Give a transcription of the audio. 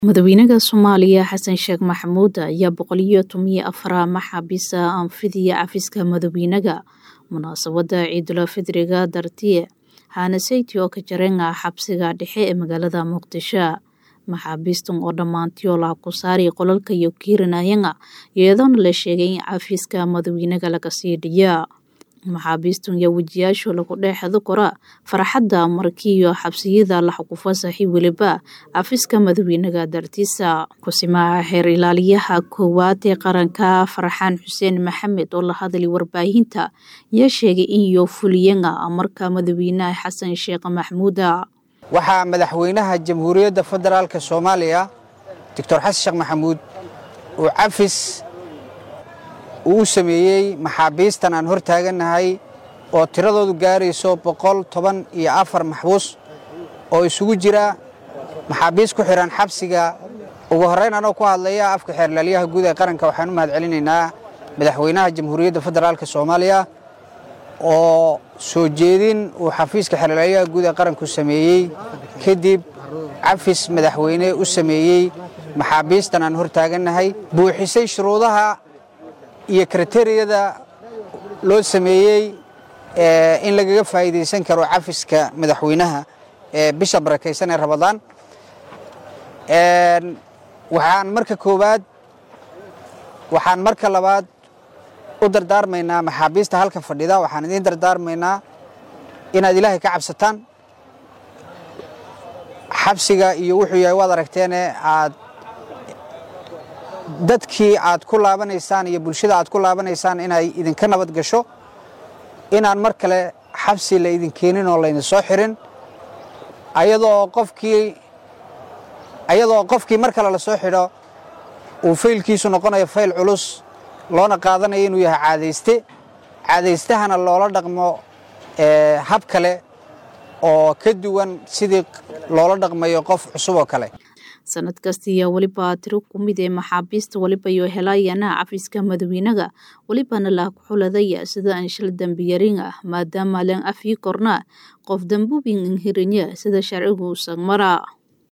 Madaxweynaha Soomaaliya Xasan Sheekh Maxamuud ayaa boqol iyo toban iyo afar maxaabiis anfidaya cafiska madaxweynaha munaasabada ciidul fidriga dartii Hanasayti oo ka jaranka xabsiga dhexe ee magaalada Muqdisho maxaabiistan oo dhammaantii la ku saaray qolalka iyo kiiranayanga iyadoona la sheegay in cafiska madaxweynaha laga sii dhiya maxaabiistan iyo wejiyaasha lagu dheexdo kora farxadda markii iyo xabsiyada la ku fasaxay weliba cafiska madaxweynaha dartiisa kusimaha xeer ilaaliyaha koowaad ee qaranka Farxaan Xuseen Maxamed oo la hadlay warbaahinta ayaa sheegay in iyo fuliyanga marka madaxweynaha Xasan Sheekh Maxamuud waxaa madaxweynaha jamhuuriyadda federaalka soomaaliya doctor xasan sheekh maxamuud uu cafis uu u sameeyey maxaabiistan aan hor taagannahay oo tiradoodu gaarayso boqol toban iyo afar maxbuus oo isugu jira maxaabiis ku xidhan xabsiga ugu horrayn anoo ku hadlaya afka xeerlaaliyaha guud ee qaranka waxaan u mahad celinaynaa madaxweynaha jamhuuriyadda federaalka soomaaliya oo soo jeedin uu xafiiska xeerlaaliyaha guud ee qaranku sameeyey kadib cafis madaxweyne u sameeyey maxaabiistan aan hor taagannahay buuxisay shuruudaha iyo kriteriyada loo sameeyey in lagaga faa'iidaysan karo cafiska madaxweynaha ee bisha barakaysan ee rabadaan waxaan marka koowaad waxaan marka labaad u dardaarmaynaa maxaabiista halka fadhida waxaan idiin dardaarmaynaa inaad ilaahay ka cabsataan xabsiga iyo wuxuu yahay waad aragteene aad dadkii aad ku laabanaysaan iyo bulshada aad ku laabanaysaan inay idinka nabad gasho inaan mar kale xabsi la idin keenin oo laydin soo xirin ayadoo qofkii ayadoo qofkii mar kale la soo xidho uu faylkiisu noqonayo fayl culus loona qaadanayo inuu yahay caadayste caadaystahana loola dhaqmo hab kale oo ka duwan sidii loola dhaqmayo qof cusub oo kale sanad kasta ayaa weliba tiro ku mid ee maxaabiista weliba iyo helayana cafiska madaxweynaha welibana la xuladaya sida anshil dambiyarin ah maadaama lan afyi korna qof dambubin inhirinya sida sharcigu sagmara